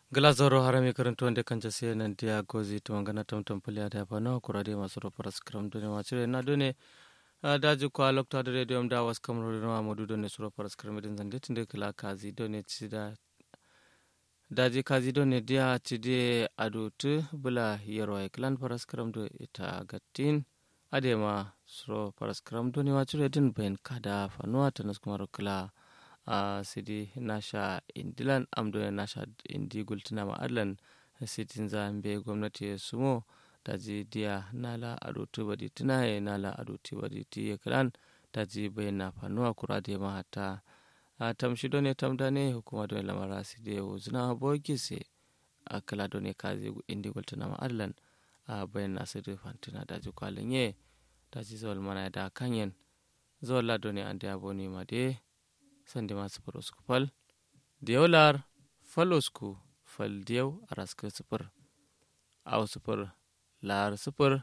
glazoro harami karantuwande kanja siya nan dia gozi tumangana tamtam pulia da pano kurade masoro paras kram done machire na done daji kwa lokta da radio da was kamro no amodu done soro paras kram din zande tinde kala kazi done chida daji kazi done dia chide adutu bula yero e klan paras kram do ita gattin adema soro paras kram done machire din ben kada fanuwa tanas kumaro kala a uh, sidi nasha indilan amdo nasha indi gultina ma adlan sitin zambe gwamnati sumo taji dia nala adutu badi tinaye nala adutu badi tiye kalan taji bayana fanuwa kurade ma hata a tamshi done tamdane hukuma done lamara sidi wuzna bogise a kala done kazi indi gultina ma adlan a bayana sidi fantina daji kwalenye taji zawal mana da kanyen zawal la done ande aboni ma de sande ma sifir usku fal diyau lar fal usku fal diyau a raskar sifir au sifir lar sifir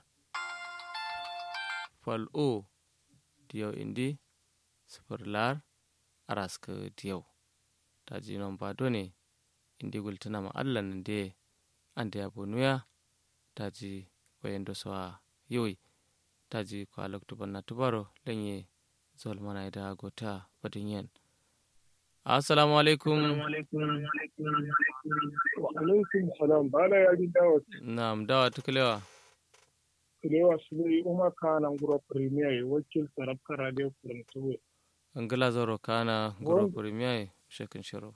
fal o diyau indi sifir lar a raskar diyau ta ji non ba done indi gultuna ma allan de an da yabo nuya ta ji bayan da sawa yawai ta ji kwa loktuban na tubaro lanye zol mana da gota badin yan assalamu alaikum wa alaikum salam bala ya ji dawa na'am dawa tukulewa kulewa su ne umar kana nguro premier ya wakil sarabka radio kurantuwe angila zoro kana nguro premier shekin shiro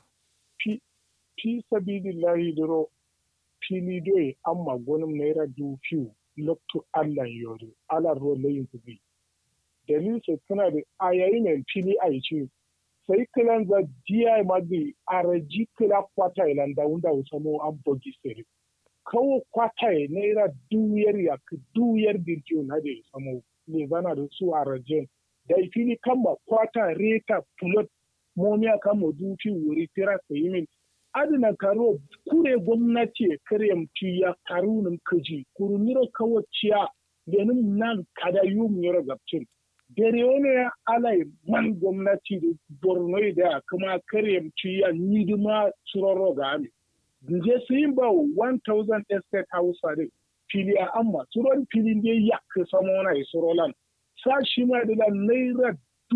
fi sabilillahi duro fili doye amma gonin naira dubu fiyu lokto allan yori alar ro layin kubi dalil sai tana da ayayi mai fili a yi ce sai kilan za diya magi araji kila kwata ilan da wunda usamo an bogi sere kawo kwata ya naira duyar ya ka duyar birkiyo na da usamo ne zana da su arajin da fili kama kwata reta pulot momiya kama dufi wuri tira sayi min adina karo kure gwamnati karyam ya karunin kaji kuruniro kawo ciya lenin nan kada yum yoro gabcin dare wani ya alai man gwamnati da borno da kuma karyam ciya nidima suroro ga ami je su yin ba 1000 estate house a fili a amma suron filin da ya ka samu wani surolan sa shi ma da naira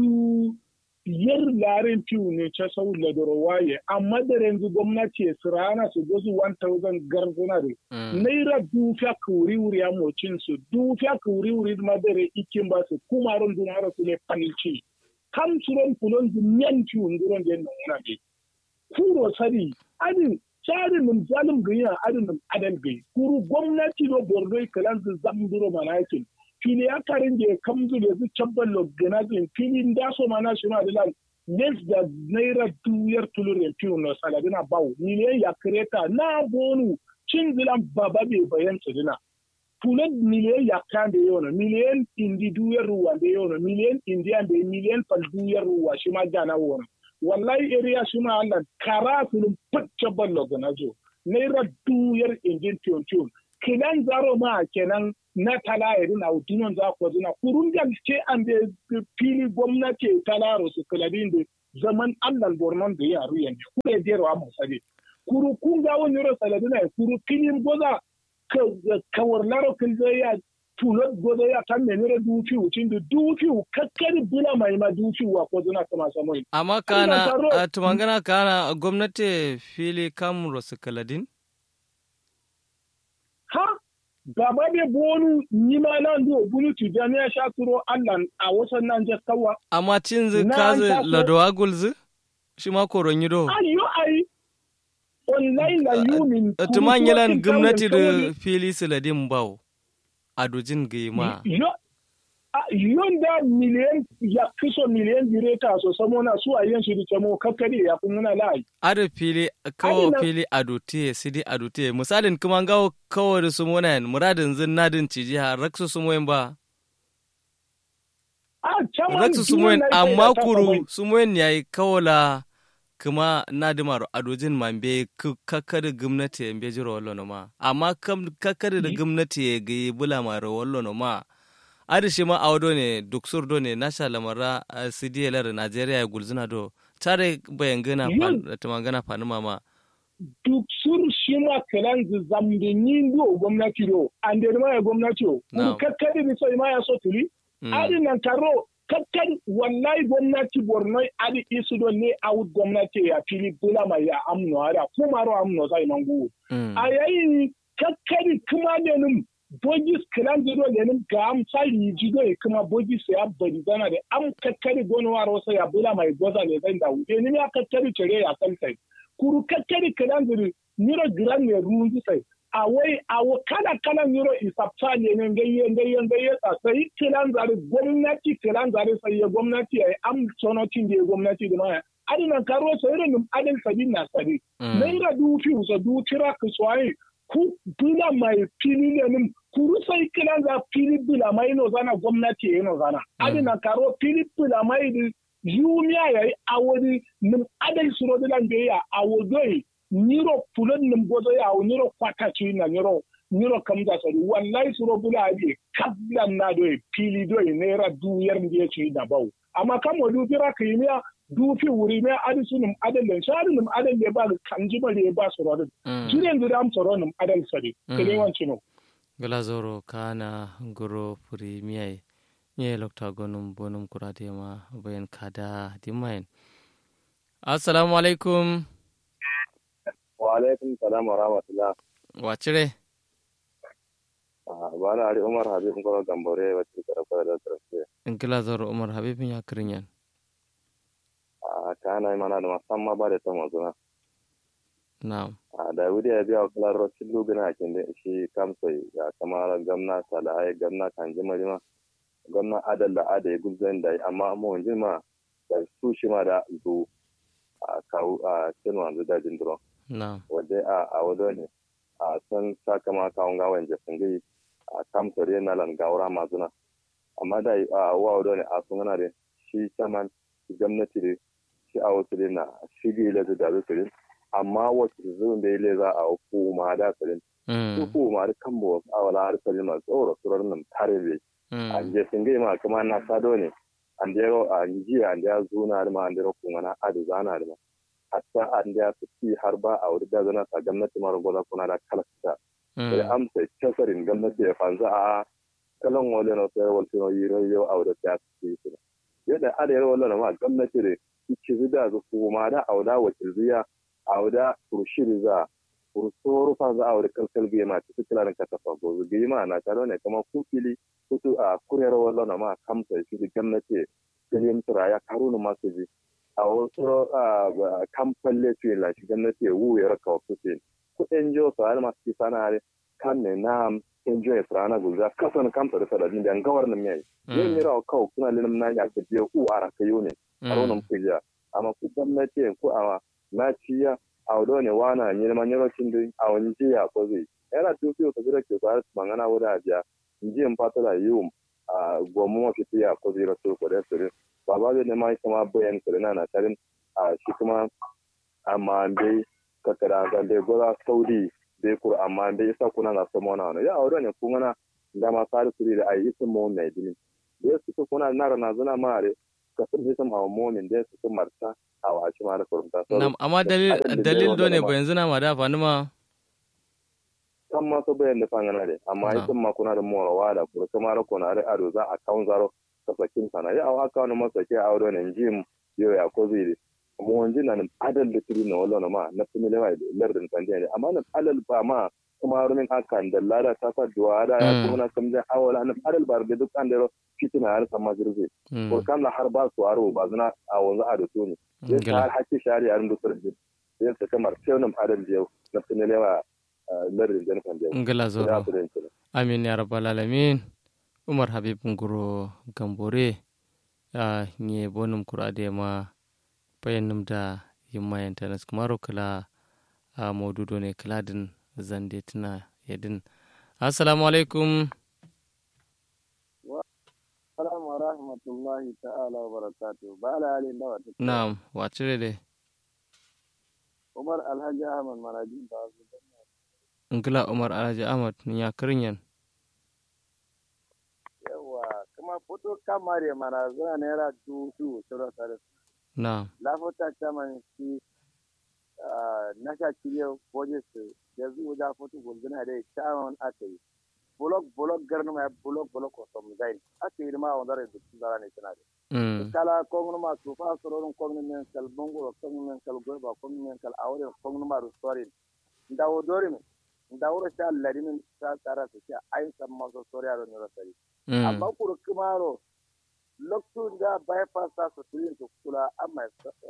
du biyar laren fiw ne ta sau ladoro waye amma da yanzu gwamnati ya sirana su gozu 1000 garzuna da naira dufiya kuri wuri a mocin su dufiya kuri wuri ma da re ikin ba su kuma ron dumara su ne panilci kam suron kulon du nyan fiw nguron da nuna ne kuro sari adin tsarin nim zalim ganya adin nim adal gai kuru gwamnati do borno kalan su zamduro manakin fili ya karin da ya kamzu da su cabban lobganazin filin da so mana shi ma da less da naira duyar tulurin fiyo na saladina bawo miliyan ya kreta na bonu cin zilan baba bai bayan dina tunan miliyan ya kan da yau miliyan indi duyar ruwa da yau miliyan indiya da miliyan fal duyar ruwa shi ma gana wani wallahi area shi ma Allah kara filin facce ban lobganazo naira duyar indin fiyon fiyon kinan zaro ma kenan na tala irin a dunon za ku zina kurun da ce an da fili gwamnati talaro su kaladin da zaman allan bornon da ya ruyan ne kuma ya wa mu sade kuru kun ga wani ro saladina kuru filin goza kawar laro kin zai ya tulot goza ya tan ne ne dufi wucin da dufi kakkari bila mai ma dufi wa ko zina kama samoyi amma kana tumangana kana gwamnati fili kam su kaladin ha gaba da bonu nima nan do bunu tu da ne sha turo Allah a wasan nan je kawa amma cin zu kazu ladowa gulzu shi ma koron yido ayo ai online la yumin tuman yalan gwamnati da fili siladin bawo a dojin gaima yon da miliyan ya kiso miliyan direta so samo na su a yin shi da camo kakkari ya kun nuna lai ada fili kawo fili adote sidi adote misalin kuma gawo kawo da su mona muradin zin nadin ciji ha raksu su moyin ba raksu su moyin amma kuru su moyin yayi kawo la kuma nadimaro adojin mambe kakkari gwamnati mbe jiro wallo no ma amma kakkari da gwamnati ga yi bula maro wallo no ma adi shi ma awdo ne duksur do ne nasha lamara cdlr nigeria ya gulzina do tare bayan gana tamangana fani mama duksur shi ma kalan zamde ni do gwamnati do an da ma ya gwamnati o Na'am. kakkari ni sai ma ya so tuli Mm. adi nan karo kakkan wallahi gwamnati borno adi isu do ne out gwamnati ya fili bula ma ya amno ada kuma ro amno sai mangu Mm. a yayin kakkari kuma ne nin bogis kilan zido da nin ga am sai yi jido e kuma bogis ya bari zana da am kakkari gono waro sai ya bula mai goza ne zan da wuce ni ya kakkari cire ya san sai kuru kakkari kilan zido niro giran ne ruwan sai a wai a wa kala kala niro isapta ne ne gayye gayye gayye sa sai kilan zare gwamnati kilan zare sai ya gwamnati ya am sonotin da ya gwamnati da ma adinan karo sai irin adin sabin na sabi Mm. naira dubu fiye sa dubu tira ka soye ku bila mai fili ne nin kuru sai kilan za fili bila mai no zana gwamnati ya no zana adi na karo fili bila mai di yumiya ya yi a wani nim adai suro da lan ya a wodoi niro pulon nim gozo ya a niro kwata ci na niro niro kam da sari wallahi suro bula adi kablan na doi fili doi naira duyar ndiye ci da bau amma kan wadu tira ka yi miya dufi wuri mai adi su nim adal len shari nim adal le ba kan jima le ba su rodin Mm. jiren da am tsoro nim adal sari Mm. kele wanci no gala zoro kana goro puri miyai nye lokta gonum bonum kurade ma bayan kada dimayen assalamu alaikum wa alaikum salam wa rahmatullah wacire ba na ari umar habib ngoro gambore wacce karfa da tarfe in gila zoro umar habibin ya kirinyan a kana mana da musamman ba da ta mazuna na'am a da wuri ya biya kula rokin lugana kin da shi kamsai ya kamar gamna salahai gamna kanji marima gamna adal da ada ya guzan da amma mu wanzu ma da su shi ma da zu a kawo a cin wanzu da jindiro na'am wadda a a wado ne a san sakama kawon gawan jefin gai a kamsar yana lan gawara mazuna amma da a wa wado ne a sun gana da shi saman gwamnati da shi a wasu da na shi ga ile da dabe firin amma wasu zuwan da ile za a hukuma da firin Mm. su hukuma da kan bo a wala har firin masu tsoro tsoron nan tare da a Mm. jefin gai ma kuma na sado ne an da yaro a jiya an da ya zuna da ma an da yaro kuma na adu zana da ma hatta an da ya fi har ba a wuri da zana sa gwamnati mara gwada kuna da kalasta da Mm. amsa casarin gwamnati ya fanzu a kalan wale na sayar wal sino yiro yo a wuri ta fi su yadda ada yaro wala ma gwamnati da ki zida zu kuma da auda wakil ziya auda kurshiri za kursoro fa za a wuri kalkal biya ma cikin kilarin ka tafa go zu biya na taro ne kama kufili kutu a kuriyar wala na ma kamsa shi da gwamnati kilim tura ya karunu masu ji a wasu kamfalle tuyin la shi gwamnati ya wuya raka wasu tuyin kuɗin jiyo su har masu kisa na hari kan ne na in jiyo ya furana guza kasan kamfa da sadadin da gawar nan yayi yin mira kawo kuna linim na ya kaje ku a raka yau ne a ronan kujiya amma ku gwamnati ku a na ciya a wado ne wana nyirma nyirocin din a wani jiya ko zai yana tufiyo ka jira ke kwayar mangana wuda a biya jiyan fata da yiwu a gomu mafi tiya ko zai rasu ko da sirrin ba ba zai nema kuma bayan sirrina na tarin a shi kuma amma bai kakara ga bai gora saudi bai kur amma bai isa kuna na samo na wani ya aure ne kun gana da ma sari kuri da ayi isin mu mai dini da su kuna na rana zuna mare ka sun hisan hawa momin da su marta a washi ma da kurumta Nam, amma dalil dalil do ne ba yanzu na ma da fa ma kan ma so bayan da fangana de amma isin ma kuna da morawa da kuma kuma ra kuna da ado za a kan zaro ka sakin sana ya awa ka wani masake a aure ne jim yo ya ko zai mu wanji na nan adal da tiri na wallo ma na fimi lewa da lardin tandiya ne amma nan adal ba ma kuma rumin akan da lada ta sa duwa da ya kuma na kamje awala nan adal ba da duk an da fitina har sama jirgi ko kan la har ba su aro ba zuna a wanzu a da to ne sai har hakki shari yarin da turji sai ta kamar sai nan adal da na fimi lewa lardin da kan da ngala zo amin ya rabbal alamin umar habib nguro gambore a nye bonum kurade ma bayanum da yimma yantanas kumaro kala a maududo ne kaladin zande tuna yadin assalamu alaikum Assalamu wa rahmatullahi ta'ala wa barakatuh. Ba ala halin da wata. Na'am, wacire dai. Umar Alhaji Ahmad Maraji ba su Ngila Umar Alhaji Ahmad ya kirinyan. Yawa, kuma fito kamar ya mana zana naira dubu sura tare. Na'am. Lafota chairman shi na sha kiriyo boje su da zuwa da fotu gulguna da kyawun aka yi bulok bulok garnu ma bulok bulok ko som zain aka yi ma wanda da su zara ne tana da kala kongnu ma su fa sororun kongnu men kal bongo kongnu men kal goba kongnu men kal awre kongnu ma rustorin ndawo dori men ndawro sha lari men sa tsara su sha ai san ma so sori aro ne rosari amma kuru kumaro lokacin da bypass ta su tilin su kula amma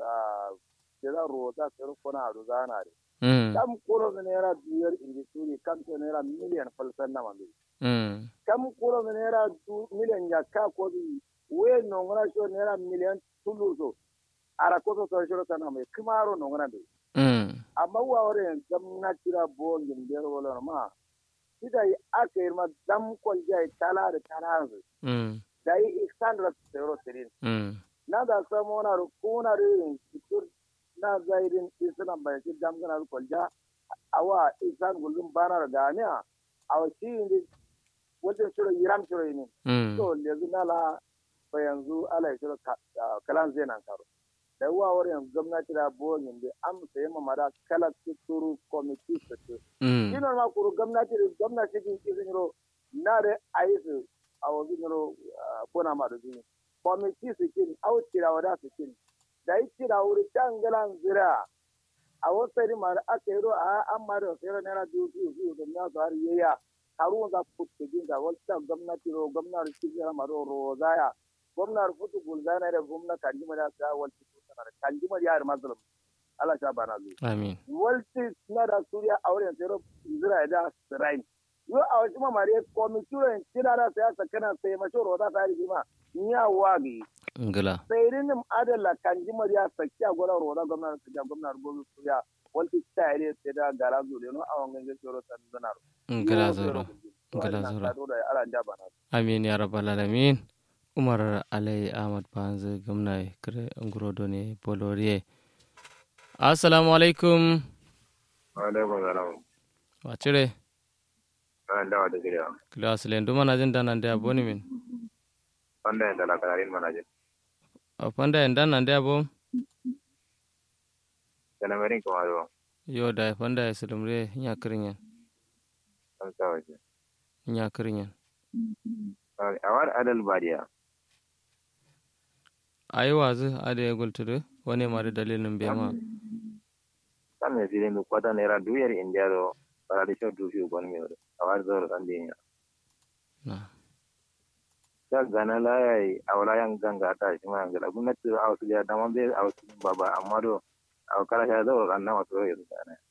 da rota su kona a ruzana ne kam kuro da naira biyar inji suri kam to naira miliyan falsan na mambe kam kuro da naira miliyan ya ka ko bi we nongona sho naira miliyan tulu so ara ko so so shiro sana mai kumaro nongona be amma wa wore gam na tira bo ngin der wala ma ida yi aka yi ma dam kol jai tala da tala da yi isandra tsero tirin na da samu na rukuna rin fitur na zairin islam bai ci damgana da kwalja awa isan gulun bana da ganiya a wasu yin wajen shiro yiram shiro yi ne so yanzu na la ba yanzu ala ya shiro kalan zai nan karo da yawa wani yanzu gwamnati da boyin da an sayi mamada kala tuturu komiti su ce shi ma kuru gwamnati da gwamnati din izin yiro na da a yi su a wajen yiro kuna ma da zuwa komiti su kin au tirawa da su kin da yi tira wuri can galan zira a wasu ma da aka yi a an ma da sayar naira biyu biyu biyu da na su har yaya haruwan za ku kuta jin da wasu gwamnati ro gwamnati cikin ma ro ro zaya gwamnati futu gulzana da gwamnati kanjima da sa walti tutar kanjima da yar mazlum Allah sha bana zuwa amin walti na da suriya auren sayar zira da sirain yo a wasu mamare komituren kira da sai sakana sai mashi ro da sa rigima nya wagi ngila sayrinim adala kanji mariya sakya gola roda gwamnati sakya gwamnati gobe suya walti tare sai da gara zure no awon gangan tsoro san zanar ngila zoro ngila zoro amin ya rabbal alamin umar alai ahmad banzu gwamna kare ngurodo ne boloriye assalamu alaikum wa alaikum salam wa cire an dawa da gida kila asilen duma na jin danan da aboni min wanda ya dala kararin manajin a fanda en dan nan da bo kana merin ko ado yo da fanda ya sulumre nya kirinyan an tawaje nya kirinyan awar adal badiya ayi wazu ade ya gultudu wani ma da dalilin bai ma kan ne filin kwata naira duyar indiya do para de shodu fi gon mi awar zoro kan dinya na ta gana layai a wala yan ganga ta shi ma gala gwamnati a wasu ya dama bai a wasu baba amma do a kala ya zo ran nan wato ya zuwa ne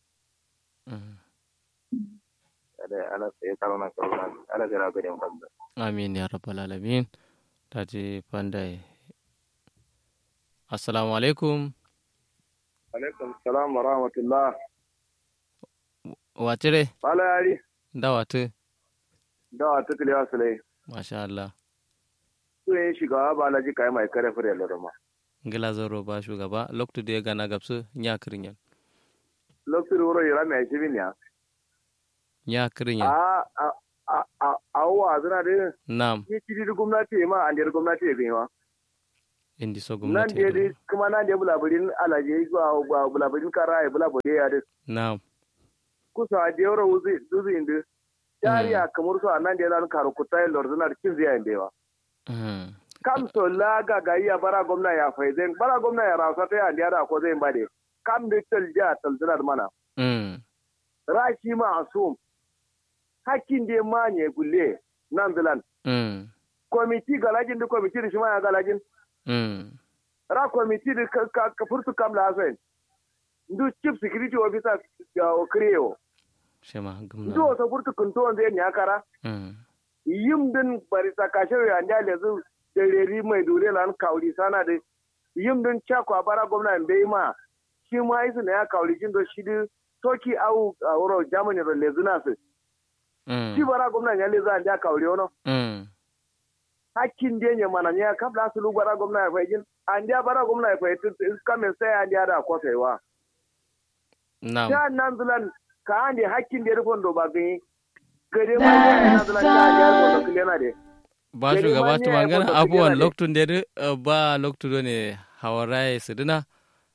ada ala sai karo na karo na ala sai rabe dem fadda amin ya rabbal alamin taji pandai assalamu alaikum alaikum salam wa rahmatullah watire wala yari da watu da ta kiliya sulai masha Allah su yin shugaba ba laji kai mai kare fure lorma ngila zoro ba shugaba loktu da ya gana gabsu nya kirinyan lokacin wuro yara mai shi binya nya kirinyan a a a a a wa zuna da nam ni kidi da gwamnati ma an da gwamnati ya gaiwa indi so nan gwamnati da dai kuma nan da bulaburin alaje zuwa bulaburin kara ya bulabure ya da nam kusa da yawar wuzi duzi inda jariya kamar su a nan da yana karu kuta yin lorzuna da kin ziyayen da yawa Mm. kam so la ga ga iya bara gwamna ya faizen bara gwamna ya rasa ta yan da ko zai bade kam da tal ja tal zinar mana Mm. rashi ma asum hakkin da manye gulle nan bilan Mm. komiti galajin da komiti da shi ma ya galajin Mm. ra komiti da ka ka ka furtu kam la sen ndu chief security officer ya o kreo shema ndu gumna o so furtu kunto on zai nyakara Mm. yim din bari sakashe ya nda lezu da reri mai dure lan kauri sana da yim din chakwa bara gwamna bai ma shi ma isu na ya kauri jin do shi di toki au a wuro germany ro lezu na su Mm. shi bara gwamna ya lezu an da kauri ono Mm. hakkin da ne mana ne kabla su lu bara gwamna ya fahimci an da bara gwamna ya fahimci kamin sai an da da kofewa nam ta nan zulan ka an da hakkin da ya rufon do ba gani gare ma ne nan zulan ta an da ya rufon do kilena de ba Gari shugaba ma ne tu ya mangana kwata abubuwan kujera ne. loktun da ba loktu do ne hawarai su dina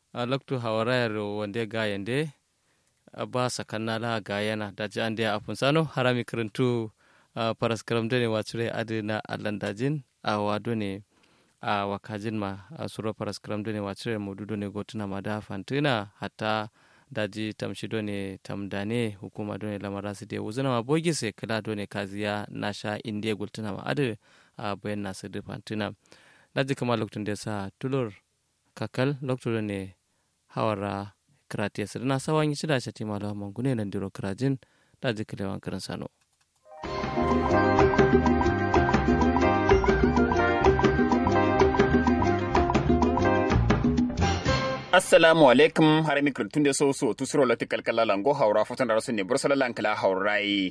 loktu hawarayar wande ga yande ba sakanna la ga yana da ji an da afun sano harami karantu paras karam done watsure adina alandajin a wado ne a wakajin ma a suro paras karam done watsure modudo ne gotuna ma da fantina hatta daji tamshi done tamdane hukuma done lamara su de wuzuna ma bogi se kala done kaziya nasha indiya gultuna ma adu a bayan nasu da fantina daji kama lokacin da sa tulur kakal lokacin ne hawara karate su na sawan yi shida shati malawa mangune nan diro karajin daji kalewan karin sano. assalamu alaikum har mi kirtun da so so tusuro lati kalkala lango haura fotan rasu ne bursala lankala haurai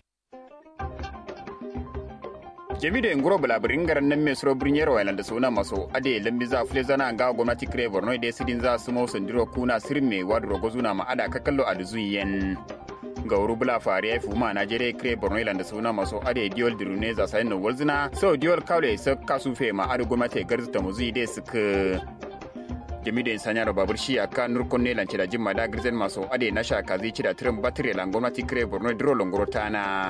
jami da inguro bulabirin garan nan mai suro birin yarwa da suna maso ade lambi za fule zana ga gwamnati kire borno da sidin za su mau sandiro kuna sirin mai wadu rogo zuna ma ada ka kallo a duzuyen ga wuru bula fari ya fuma najeriya kire borno da suna maso ade diol dirune za sayin na walzina so diol kawle sa kasu fe ma ade gwamnati garzita muzi da suka jami da insanya da babur shi aka nurkon ne lance da jimma da girzen masu ade na shaka zai ci da tirin batire lan gwamnati kire borno diro longoro tana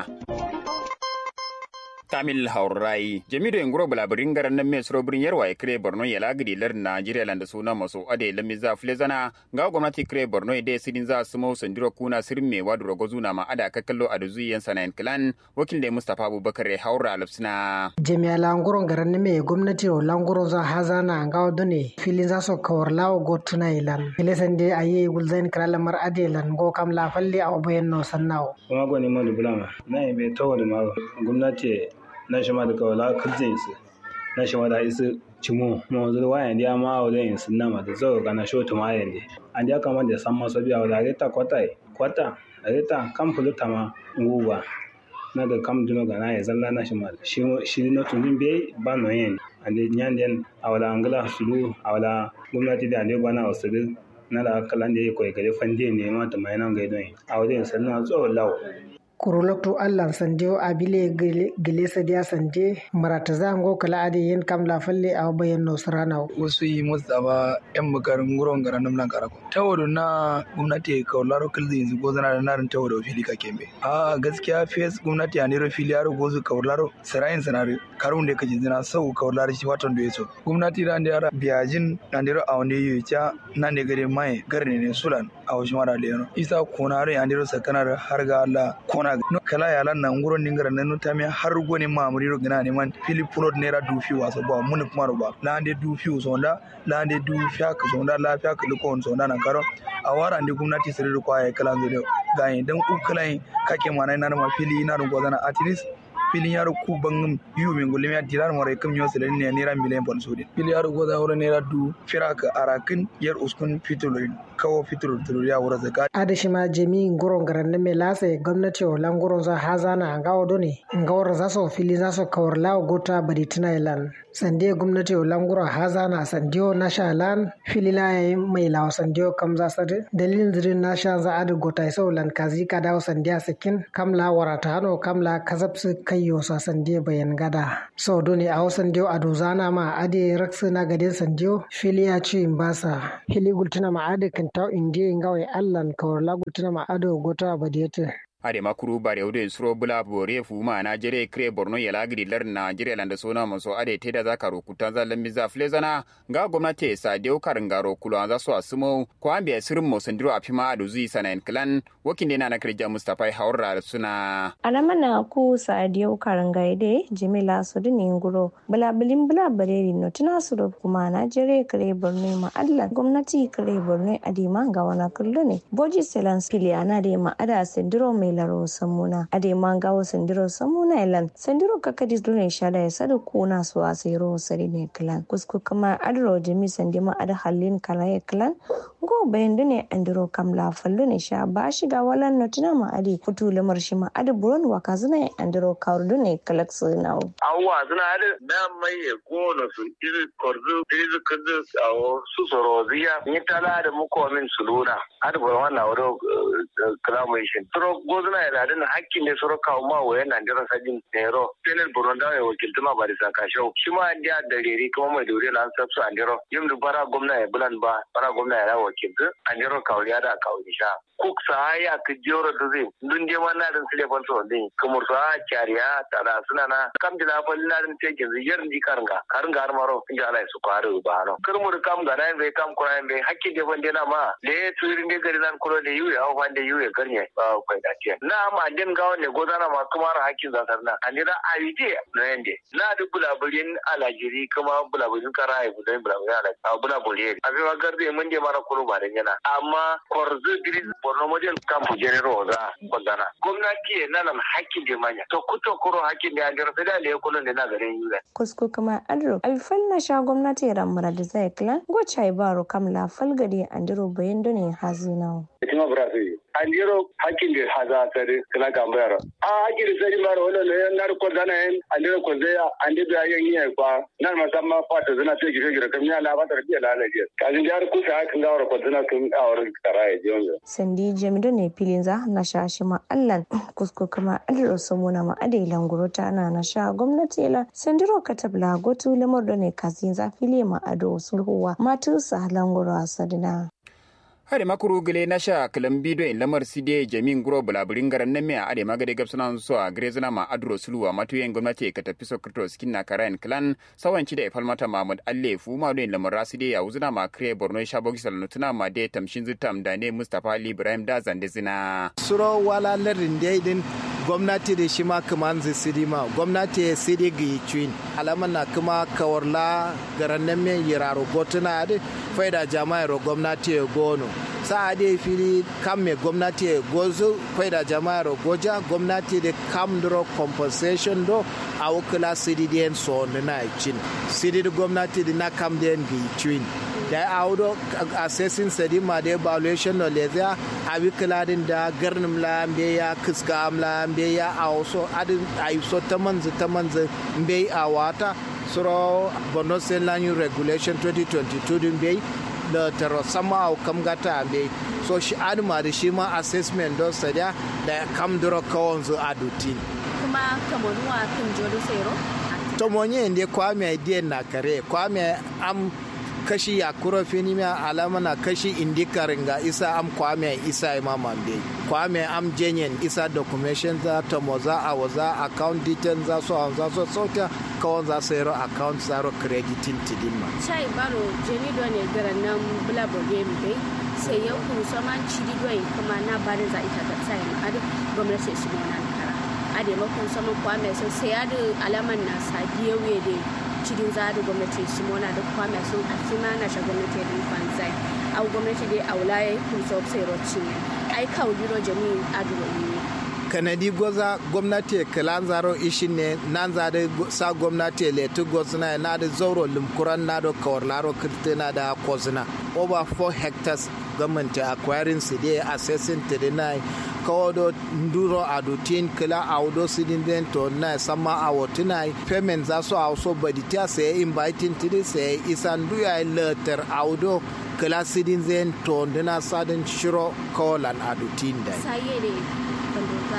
tamil haurai jami da inguro bulabirin garan nan mai suro birin yarwa ya kire borno ya lagidi lar najeriya lan da suna masu ade lami za fule zana ga gwamnati kire borno ya dai sidin za su mau sandiro kuna sirin mai wadu rogo zuna ma ada ka kallo a duzu yan sanayin kilan wakil da mustapha abubakar ya haura alfsina jami'a languron garan nan mai gwamnati o languron za hazana ga wadu ne filin za su kawar lawo go tuna ilan filesan dai a yi gulzain kira lamar ade lan go kam la falle a obayen no sannawo kuma gwani ma dubulama na yi bai tawo da ma gwamnati na shi ma da kawala kirjin su na shi ma da isu cimo ma wanzu da wayan dia ma wa yin sun nama da zo kana sho to ma yande an dia kama da san maso biya wa da ta kwata kwata reta kam fulu tama nguwa na da kam duno ga na ya zalla na shi ma shi shi no tun be ba no yen ande nyan den awala angala sulu awala gwamnati da ande bana wasu na da kalan da ya koyi gare fande ne ma ta mai nan ga don awade sannan zo lawo kuruloktu allan sande o abile gele sadiya sande marata zango kala ade yen kam la falle aw bayan no sarana wasu yi mustapha yan bukarin guron garan nan nan karako tawodo na gwamnati ka laro kalzi yanzu go zana da narin tawodo fili ka kembe a gaskiya fes gwamnati a nero fili yaro gozu ka laro sarayin sanare karun da kaje zina sau ka laro shi watan da yaso gwamnati da da yara biyajin na nero a wani yi cha na ne gare mai garne ne sulan a wasu mara leno isa konare a nero sakanar har ga Allah kona no kala ya lan nan nguron ningara nan ta mi har goni ma muri ro gina ne man philip road nera du fi waso ba mun kuma ro ba la ande du fi so nda la ande du fiya ka so nda la fiya ka ko so nda nan karo a wara ande gwamnati sirri ko ay kala zai ga yin dan ukulai kake mana na ma fili na ro gozana at least filin yaro ku bangum yu min gulim ya dirar mara kam yo sele ne nera milen pon sudi fili yaro goza wura nera du firaka arakin yar uskun fitulin kawo fitur ya wura zaka adashi ma jemi nguron garan me lase gwamnati o languron za hazana anga odone ngawar za so fili za so kawar lawo gota bari tuna ilan sande gwamnati o languro hazana sandiyo na shalan fili la yayi mai lawo sandiyo kam za sade dalilin zirin na sha za adu gota so lan kazi ka dawo sandiya sakin kam la warata hano kam la kazapsu kayyo sa sandiyo bayan gada so doni a sandiyo ado zana ma ade raksu na gadin sandiyo fili ya ci basa fili gultuna ma ade kan taw indiye ngawai allan kawar la gultuna ma ado gota badiyete ade makuru bare ude suro bula bore fuma na jere kre borno ya lagri lar na jere landa sona maso ade teda za karo kutan za lammi za flezana ga gwamnati sa deu karin garo kulo za so asumo ko ambe sirin mo sandiro afima adu zui sanan clan wakin dena na kirja mustafa haura suna alamana ku sa deu karin gaide jimila su dini nguro bula bilin bula bareri no tuna su da kuma na jere kre borno ma allah gwamnati kre borno adima ga wana kullu ne boji selans piliana de ma ada sandiro mai laro samuna ade manga wo sendiro samuna elan sendiro kakadi dune shada ya sada kuna su asiro sari ne klan kusku kama adro jimi sendima ada halin kala ya klan go bayan dune andiro kam la fallu ne sha ba shiga walan notina ma ade futu lamar shi ma ade buron waka zuna andiro kawr dune kalak sunawo awwa zuna ade na mai ko no su izi korzu izi kudu awo su soro ziya ni tala da muko min suluna ade buron wannan wado kalamu shi suro gozuna ya dadin hakkin ne suro kawo ma waye nan dira sajin nero tenel buronda ya wakilta ma barisa kasho shi ma an da da reri kuma mai dore lan sabsu an diro yim du bara gwamna ya bulan ba bara gwamna ya wakilta an diro kawo ya da kawo sha kuk sa ya ka joro da zai dun je ma na dan sile fal so din kamar sa kyariya tara suna na kam da fal na dan te ke ziyar di karanga karanga har maro inda Allah su faru ba no kirmur kam ga nan bai kam kura bai hakki de bande na ma le turin de gari nan kuro de yuye au bande yuye garnya ba kai da tiya na ma den gawo ne gozana ma kuma har hakkin za sarna anira ayide na yande na da bulaburin alajiri kuma bulaburin kara ai budan bulaburin ala a bulaburin a bai garde mun je mara kuro ba da yana amma korzu diri borno model kampu jenero za bagana gwamnati na nan hakkin de manya to kuto kuro hakkin de an sai da le kullun da na garin yuye kusko kuma adro alfal na sha gwamnati ramura da zai klan gocha baro kamla falgari andiro bayan done hazina Itima Brazil. Andiro hakkin da haza sare kala gambayar. A hakkin da sare mara wala ne nar ko dana en andiro ko zaya ande da yan yi kwa nan masamma fata zana sai gire gire kam ya la ba ta biya la la je. Kazin jar ku sa kan gawar ko zana kun awar karaye je wanda. sandi jamido ne filin za na sha shi ma allan kusko kuma adro samuna ma adailan gurota na na sha gwamnati la sandiro katabla gotu lamar da ne kazin za fili ma ado sulhuwa matu sa languro sadina hade makuru gele na sha kalam bido in lamar side jamin guro bulaburin garan nan mea ade magade gabsuna so a grezana ma adro suluwa matu yen gwamnati ka tafi sokrto skin na karayan clan sawanci da ifal mata mahmud alle fu ma do in lamar raside ya uzuna ma kre borno sha bogi salnutuna ma de tamshin zutam da ne mustafa ali ibrahim da zande zina suro wala larin daidin gwamnati da shi ma kaman zai sidi ma gwamnati ya sidi ga yi cuin alaman na kuma kawarla garan nan men yiraro gotuna da faida jama'ar gwamnati ya gono sa da fili kam me gwamnati ya gozo faida jama'ar goja gwamnati da kam duro compensation do a wukula sidi da so na cin sidi da gwamnati da na kam da ga yi cuin da ya audo assessing sedima da evaluation no lezia abi kiladin da garnim la mbe ya kiska amla mbe ya awso adin ayso tamanzu tamanzu mbe a wata suro bono senlanyu regulation 2022 din mbe da taro sama au kam gata mbe so shi adma da shi ma assessment don sadia da kam duro kawon zu adutin kuma kamonuwa kan jodo sero to monye ndi kwame dien na kare kwame am kashi ya kuro fini ma alama na kashi indikarin ga isa am kwame isa imam ambe kwame am jenyen isa documentation za ta moza a waza account details za so an za so sauta kawon za su yaro account zaro crediting tidin ma chai baro jeni do ne garan nan bula boge mi dai sai ya ku saman cidi do kuma na barin za ita ta sai ma adu gwamnati su mu nan kara ade makon saman kwame sai sai adu alaman na sadiye we dai cikin zaɗi gwamnati simona da kwame sun asima na sha gwamnati da fanzai au gwamnati dai aula ya kun so sai rocin ai kawo biro jami'in aduro ne kanadi goza gwamnati kalan zaro ishin ne nan za da sa gwamnati letu gozna na da zauro limkuran na da kawarlaro kirtina da kozna over 4 hectares government acquiring su dai assessing 39 kawodo nduro adutin kila audo sidin den to na sama awotina payment za su auso badita sai inviting tidi sai isan duya letter audo kila sidin zen to ndina sadin shiro kawalan adutin dai saye ne bandoga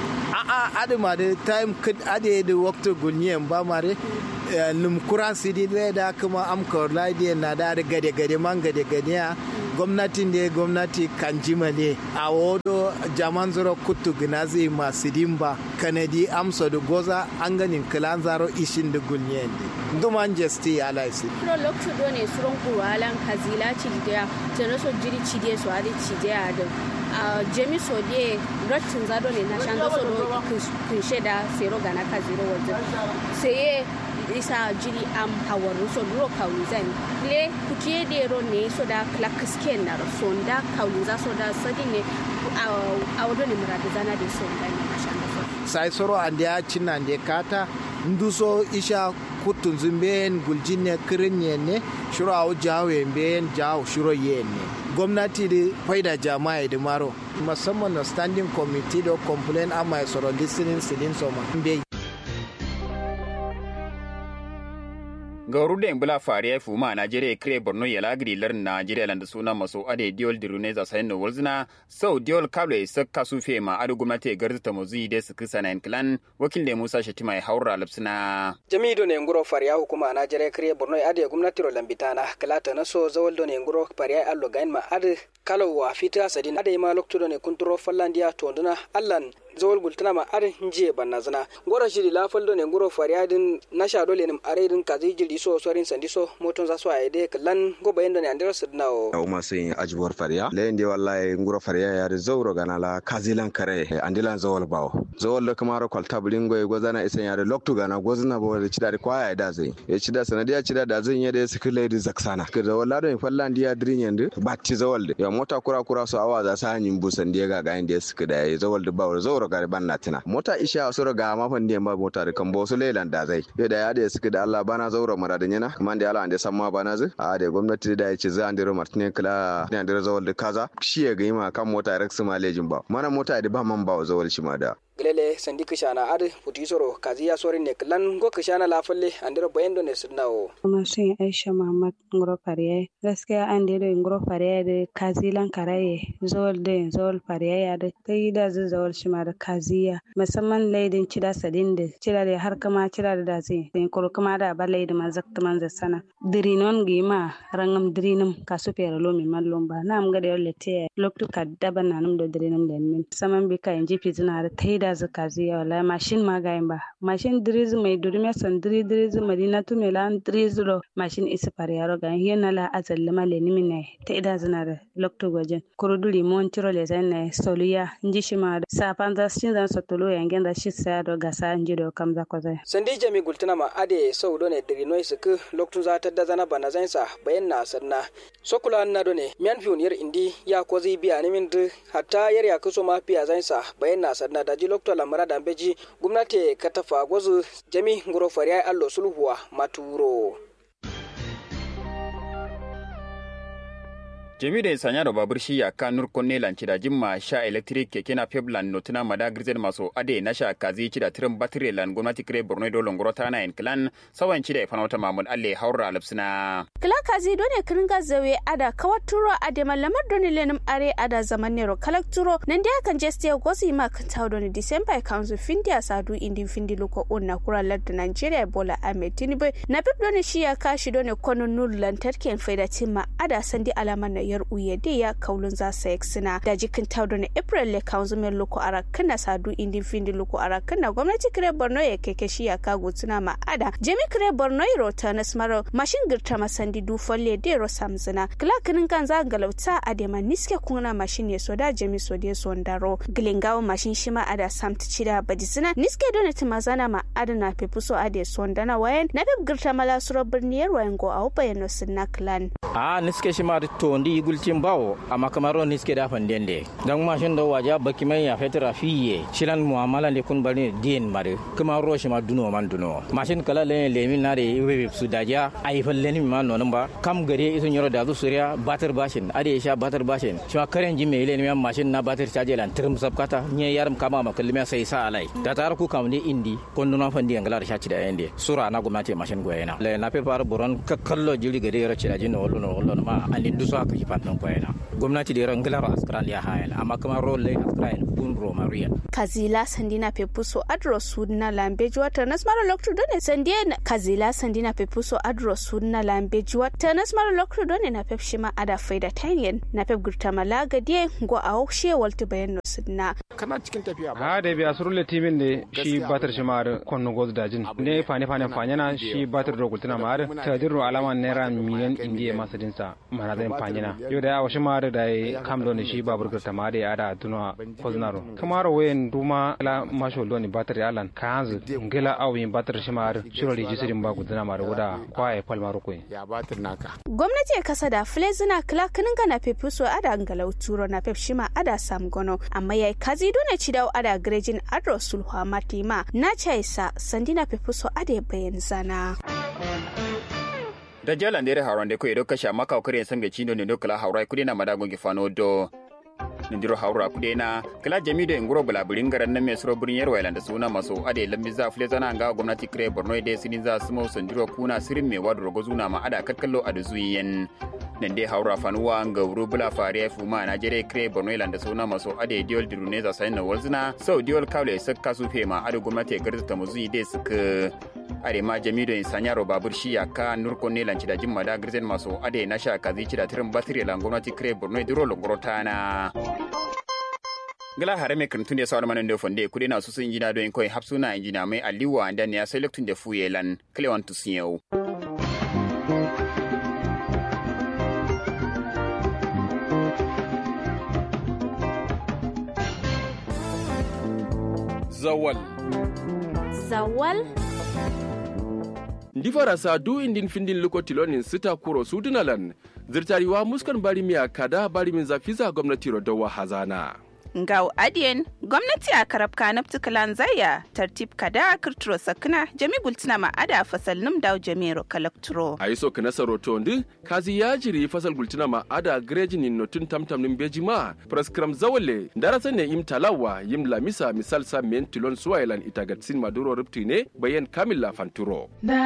a'a adama da time kid ade da wakta gunyen ba mare numkura sidi da kuma amkar ladiya na da gade gade man gade gade ya gwamnatin da gwamnati kan jima ne a wodo jaman zaro kutu ginazi masu dimba kanadi amsa da goza an ganin kilan zaro ishin da gunyen ne duman jesti ya laisi pro lokto do ne suron kuwalan kazila cidiya tana so jiri cidiya su hadi cidiya da a jemi so de rottin zado ne na shan so do kunshe da sero gana kaziro wajen sai isa jiri am hawaru so duro kawli zan le kuke de ro ne so da klakis ken na so da kawli za so da sadi ne a wado ne muradu zana de so da ne mashan da sai soro ande ya cinna ande kata nduso isha kutun zumben guljinne kirinye ne shiro awu jawe mben jawo shiro yenne gwamnati da faida jama'a da maro musamman na standing committee da complain amma ya soro listening sidin soma mbe gauru da bula fariya fuma najeriya kire borno ya lagri lar najeriya landa suna maso ade diol dirune za sayin no wolzina sau diol kable sakka su fe ma adu gwamnati garza mozi de su kisa na clan wakil da musa shatima ya haura lapsina jami'do ne nguro fariya hukuma najeriya kire borno ya ade gwamnati ro lambitana kalata na so zawal do ne nguro fariya allo gain ma ade kalawa fita sadin ade ma lokto ne kunturo fallandiya tonduna allan zawol gultana ma ar nje banna zana gora shiri la faldo ne goro fariadin na sha dole nim are din kazi jiri so sorin sandi so moton za so ayde kallan go bayendo ne andero sidna o o ma sin ajbor faria le ndi wallahi goro faria ya de zawro gana la kazilan kare andilan zawol bawo zawol da kamaro kwalta bulingo e gozana isen ya de loktu gana gozna bo de chida kwa ya da zai e chida sanadiya chida da zai yede sikile di zaksana ke zawol la do fallan dia drinyen batti zawol de ya mota kura kura so awa za sa hanyin busan dia ga ga inda sikida ya zawol de bawo zawro gari ban na tina mota isha a sura ga mafan da ba mota da kan bosu lelan da zai yau da ya da suka da Allah bana zaura mara da yana kuma da Allah an da san ma bana zai a da gwamnati da ya ce za an dira martine kala da an dira zawal da kaza shi ya ga ma kan mota rex malejin ba mana mota da ba man ba zawal shi ma da gilele sandi kishana ade putisoro kaziya sori ne klan go kishana lafalle andiro bayendo ne sunnawo kuma sun aisha muhammad ngoro fariye gaskiya an da ngoro fariye da kazilan karaye zawal da zawal fariye ya da kai da zai zawal shi ma da kaziya musamman laidin cida sadin da cida da har kama cida da dazi da kuro kama da ba laidin ma zakta man za sana dirinon gima rangam dirinim kasu fere lomi mallon ba na am ga da yolle te loktu kadaba nanum da dirinim da min saman bi ka inji fizina da tai da zaka ziya wala mashin ma gayin ba mashin diriz mai durme san diri diriz madina tu mela diriz ro mashin isa pariyaro ga hiena la azal ma le nimine ta ida zina da lokto gojen kuruduli mon tiro le zan ne soluya nji shima da sa panza shin zan sotolo yangen da shi sa do gasa nji do kam za ko zai sandi jami gultuna ma ade sau do ne diri noi suku lokto za ta da zana bana zan sa bayan na sanna sokula na do ne mian fiun yar indi ya ko zai biya ni min hatta yar ya kuso ma fiya zan sa bayan na sanna da ji lokto lamara da beji gwamnati ka tafa gwazu jami ngoro fariya allo sulhuwa maturo jami da sanya da babur shi ya ka nur konne lanci da jimma sha electric keke na peblan notuna mada grizel maso ade na sha kazi ci da tirin batire lan gwamnati kire borno do longoro ta na en clan sawan ci da ifana wata mamun alle haura alipsina kila kazi dole kiringa zawe ada kawaturo ade malamar doni lenim are ada zaman nero kalakturo nan da kan je stay gosi ma kan tawo doni december council findia sadu indi findi loko on na kura ladda nigeria bola ahmed tinubu na bib doni shi ya kashi doni kono nur lantarki faida timma ada sandi alaman na yar uye de ya kaulun za sa sina da jikin taudo na april le kanzu men loko ara kana sadu indi findi loko ara kana gwamnati kire borno ya keke shi ya kago tuna ma ada jemi kire borno iro ta nasmaro mashin girta masandi du folle de ro samzina kila kinin kan za galauta ade ma niske kuna mashin ya soda jemi so de sondaro gilingawo mashin shima ada samti cida badisina niske dona timazana ma ada na pepuso ade sondana wayan na bib girta mala suro birniyar wayan go au bayano sinna clan a niske shima to ndi gulcin bawo amma kamar niske da fandende dan mashin da waja baki mai ya fetra fiye shilan muamala ne kun bari dien mare kuma ro shima duno man duno mashin kala le lemin na de webe su daja ai falle ni ma nonon ba kam gare isun yoro da zu suriya batar bashin ade sha batar bashin shima karen jimme ile ni mashin na batar caje lan tirim sabkata nye yaram kama ma kalmi sai sa alai da tar ku kam ni indi kon na fandi ngala da shaci da yende sura na gwamnati mashin goyena le na pe par boron kakkallo jili gare yoro cira jino wollo no wollo ma andin du so aka ki fantan goyena gwamnati da yoro ngala australia hayal amma kuma role australia kun ro maria kazila sandina pepuso adro sudna lambeji wata nasmara loktu done sandie kazila sandina pepuso adro sudna lambeji wata nasmara loktu done na pep shima ada faida tanyen na pep gurta malaga die go a she walti bayan no sudna kana cikin tafiya ha da biya surule timin ne shi batar shi ma konno goz dajin ne fane fane fanyana shi batar do gultuna ma ta dirro alama naira miliyan indiya masa dinsa mana zan fanyana yau da yawa shi ma da kam do ne shi babur gurta ma da ya ada tuno koznaro kamaro wayen duma la masho do ne batar ya lan kanzu ngela awin batar shi ma shiro rijisirin ba gultuna ma da wuda kwaye palmaro ko ya batar naka gwamnati ya kasa da flezina kila kinin ga na pepuso ada ngalau turo na pep shima ada sam gono amma yayi kazi dole ci dawo ada grejin adro sulhu matima na chaisa sandina pepuso ada bayan zana da jalan dere hauran de ko edo kasha maka okare san be chindo ne dokala haurai kudi na madagon gifano do nindiro haura kudena kala jamido nguro bula biringaran na me suro birin yarwa da suna maso ade lambi za fule zana ga gwamnati kire borno de sinin za sumo sandiro kuna sirin me wadro gozuna ma ada kakkallo adu zuyen nan dai haura fanuwa ga wuro bula fariya fuma na jere kire borno da suna maso ade diol dirune za sayin na walzina sau diol kawle sakka su fema adu gwamnati garza ta muzuyi de suka are ma jamido in sanyaro babur shi ka nurko ne lanci da jimma da girzen maso ade na sha kazi ci da tirin batiri lan gwamnati kire borno diro longorota na gala hare me kan tunde sawar manan da fonde kudi na su sun injina don koi hapsuna injina mai aliwa da ne ya sai lektun da fuyelan klewan tusiyau zawal zawal ndi farasa du indin findin luko tilonin sita kuro sudunalan zirtariwa muskan bari miya kada bari min zafiza gwamnati rodowa hazana ngau adien gwamnati a karabka na ptikalan zaya tartib kada kirturo sakna jami gultina ma ada fasal num daw jamiro kalakturo a yi soka nasaro to ndi kazi ya jiri fasal gultina ma ada greji ni notun tamtam nin beji ma praskram zawale darasa ne im talawa yim lamisa misal sa men tilon suwailan itagatsin maduro ripti ne bayan kamila fanturo